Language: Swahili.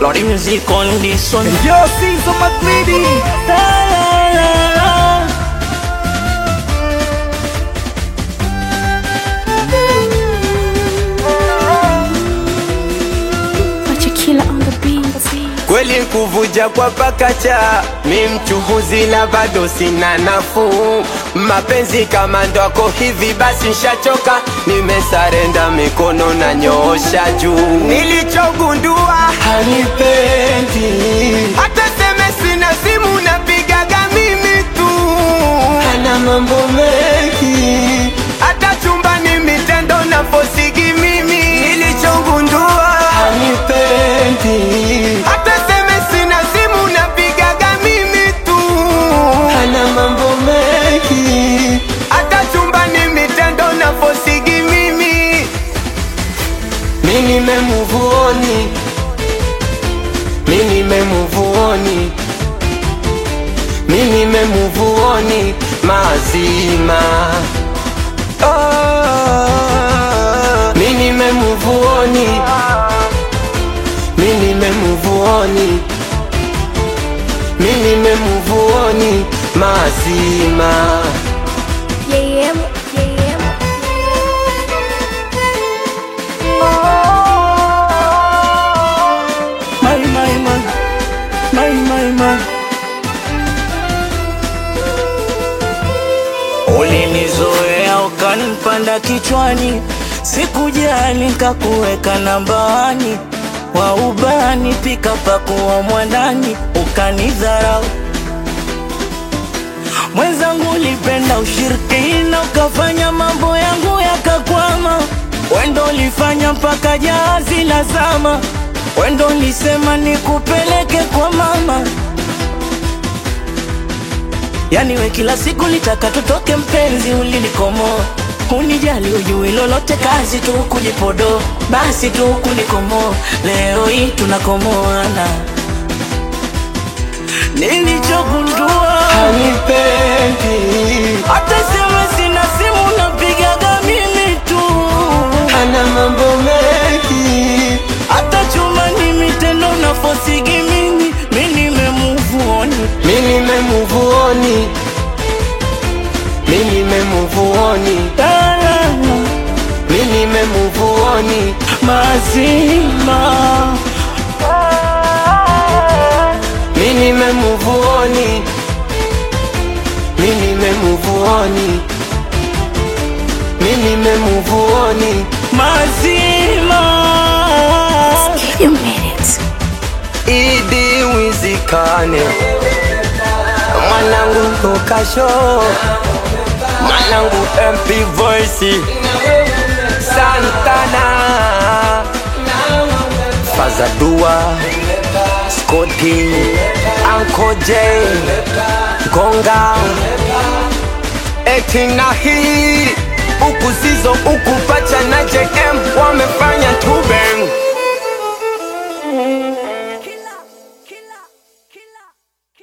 Lordy music on this one. Yo, Caesar McGreedy. La, la, la, la. Machakila on the beat. Kweli kuvuja kwa pakacha, mi mchuhuzi na bado sina nafuu. Mapenzi kama ndwako hivi basi nshachoka, nimesarenda mikono na nyoosha juu. Nilichogundua hanipendi, hata seme sina simu napigaga mimi tu, hana mambo mengi, hata chumbani mitendo na fosigi mimi. Nilichogundua hanipendi, hata seme sina simu napigaga mimi tu, hana mambo mengi, hata chumbani mitendo na fosigi mimi. Mi nimemuvuoni, mi nimemuvuoni, mi nimemuvuoni mazima. Oh, mi nimemuvuoni, mi nimemuvuoni, mi nimemuvuoni mazima. Yeah, yeah, yeah. My, my, my. My, my, my. Ulinizoea ukanipanda kichwani, sikujali nikakuweka nambani, wa ubani pika pakuwa mwandani, ukanidharau mwenzangu, ulipenda ushirikina, ukafanya mambo yangu yakakwama. Wendo ulifanya mpaka jahazi la zama, wendo ulisema nikupeleke kwa mama. Yani we kila siku litaka tutoke, mpenzi, ulinikomoa unijali, ujui lolote, kazi tu kujipodo, basi tu kunikomoa. Leo hii tunakomoana, nilichogundua Hanipendi, hata sema sina simu napigaga mimi tu, hana mambo mengi, hata chuma ni mitendo na fosigi mimi, mi nimemuvuoni mi nimemuvuoni, mi nimemuvuoni, mi nimemuvuoni, mazima mi nimemuvuoni, mi nimemuvuoni, mi nimemuvuoni. mazima You made it. Idi wizikane mwanangu Lukasho mwanangu MP Voice Santana Fazadua Scotty Uncle J Gonga eti na hii huku zizo huku pacha na JM wamefanya tu bang